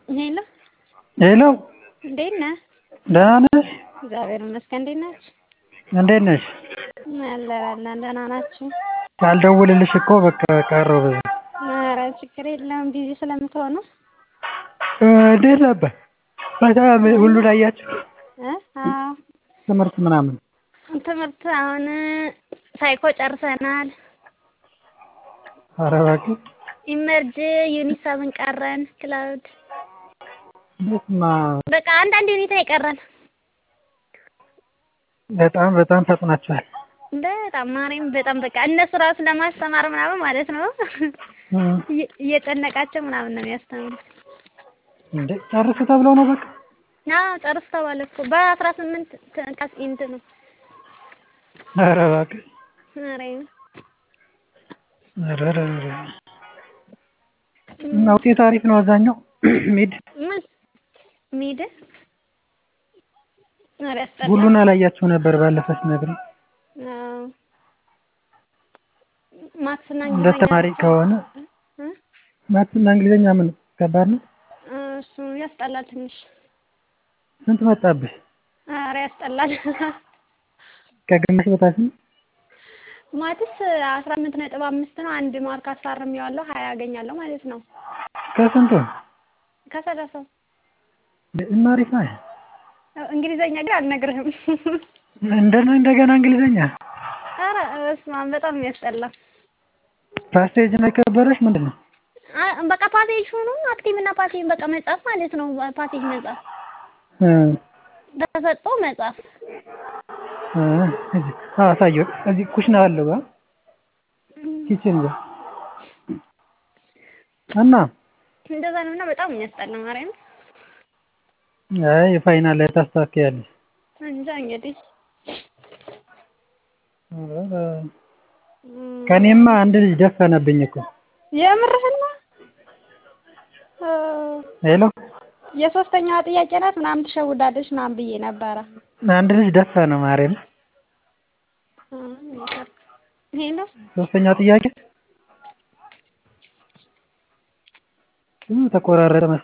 ሄሎ ሄሎ እንዴት ነህ? ደህና ነሽ? እግዚአብሔር ይመስገን። እንዴት ናችሁ? እንዴት ነሽ? አለን አለን። ደህና ናችሁ? ሳልደውልልሽ እኮ በቃ ቀረሁ በዛ። ኧረ ችግር የለውም ቢዚ ስለምትሆኑ እንዴት ነበር? በጣም ሁሉን አያችሁ? እ አዎ ትምህርት ምናምን ትምህርት አሁን ሳይኮ ጨርሰናል። ኧረ እባክህ ኢመርጅ ዩኒት ሰብን ቀረን። ክላውድ በስመ አብ በቃ አንዳንድ ዩኒት አይቀረን። በጣም በጣም ፈጥናችኋል። በጣም ማርያም በጣም በቃ እነሱ ራሱ ለማስተማር ምናምን ማለት ነው እም፣ እየ- እየጨነቃቸው ምናምን ነው የሚያስተምሩት። እንዴ ጨርሱ ተብለው ነው በቃ አዎ ጨርስ ተባለ እኮ በአስራ ስምንት ቀስ እንትን ነው ኧረ እባክህ ማርያም ኧረ ኧረ ኧረ እና ውጤት አሪፍ ነው አብዛኛው ሚድ ምን ሚድ ኧረ ያስጠላል። ሁሉን አላያችሁ ነበር ባለፈው ስነግሪኝ አዎ ማትስና እንደ እንግሊዝኛ ተማሪ ከሆነ እ? ማትስና እንግሊዝኛ ምን ከባድ ነው? እሱ ያስጠላል ትንሽ። ስንት መጣብሽ? ኧረ ያስጠላል። ከግማሽ በታች ነው? ማትስ አስራ ስምንት ነጥብ አምስት ነው። አንድ ማርክ አሳርሜዋለሁ ሀያ አገኛለሁ ማለት ነው ከስንቱ ከሰላሳው። እና አሪፍ ነው። እንግሊዘኛ ግን አልነግርህም። እንደና እንደገና እንግሊዝኛ ኧረ በስመ አብ በጣም የሚያስጠላ ፓስቴጅ ነው የከበረሽ ምንድን ነው? አ- በቃ ፓሴጅ ሆኖ አክቲቭ እና ፓሴጅ በቃ መጻፍ ማለት ነው። ፓሴጅ መጻፍ እ ተሰጥቶ መጻፍ እ እዚህ አዎ አሳየው። እዚህ ኩሽና አለው ጋ ኪችን ጋር እና እንደዛ ነው እና በጣም የሚያስጠላ ማርያም። አይ ፋይናል ላይ ታስተካክያለሽ። እንጃ እንግዲህ ኧረ ከእኔማ አንድ ልጅ ደፈነብኝ እኮ የምርህን ነው? እ ሄሎ የሶስተኛዋ ጥያቄ ናት ምናምን ትሸውዳለች ምናምን ብዬ ነበረ። አንድ ልጅ ደፈነ ማርያም እ ሄሎ ሶስተኛ ጥያቄ ተቆራረጠ